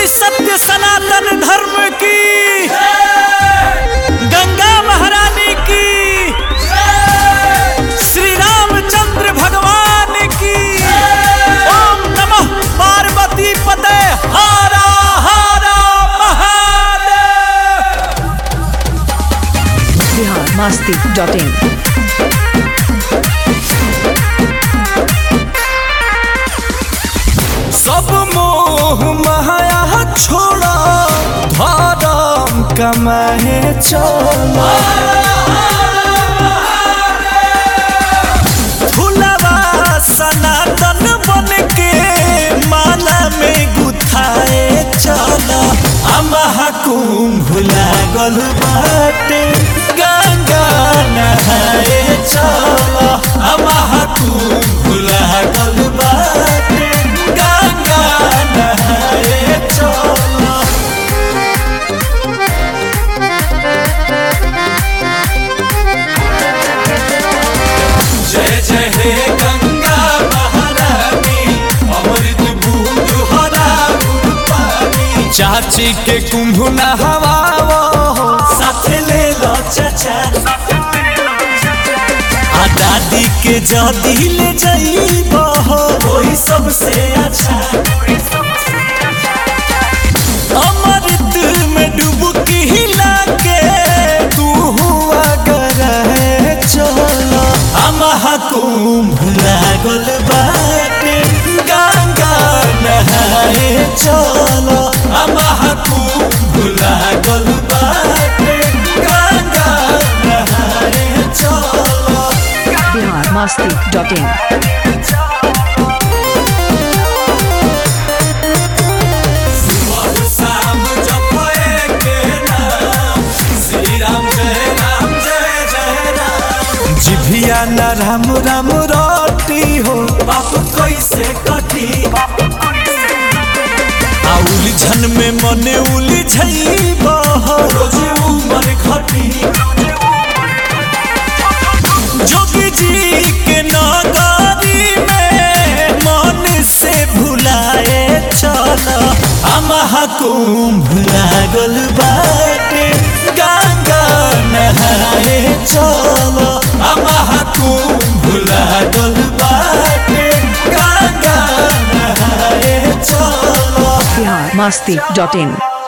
बोली सत्य सनातन धर्म की गंगा महारानी की श्री रामचंद्र भगवान की ओम नमः पार्वती पते हारा हारा महादेव बिहार मस्ती डॉट इन सब मोह माया छोड़ा धर्म कमाए चला फुलवा सनातन बन के माला में गुथाए चला अमहा कुंभ लागल बाटे गंगा नहाए चला अमहा कुंभ लागल बाटे गंगा नहाए चला जय जय हे गंगा महारानी अमृत बूंद हरा गुड़ पानी चाची के कुंभ नहवावो साथ ले लो चाचा आ दादी के जदी ले जाइबो वही सबसे अच्छा अमृत में डुबकी हिला के तू हुआ करे चलो अमहा कुंभ लागल बाटे गंगा नहाए चलो अमहा कुंभ लागल बाटे गंगा नहाए चलो बिहार मस्ती डॉट इन शाम जपए के नाम श्री राम जय राम जय जय राम जिभिया न राम राम रोटी हो बाप कैसे कटी आ उलझन में मने उलझैब रोज उमर घटी जोगी जी के नगारी में मन से भुलाए चल अमहा कुंभ लागल बाटे गंगा नहाए चल अमहा कुंभ लागल बाटे गंगा नहाए चल बिहार मस्ती डॉट इन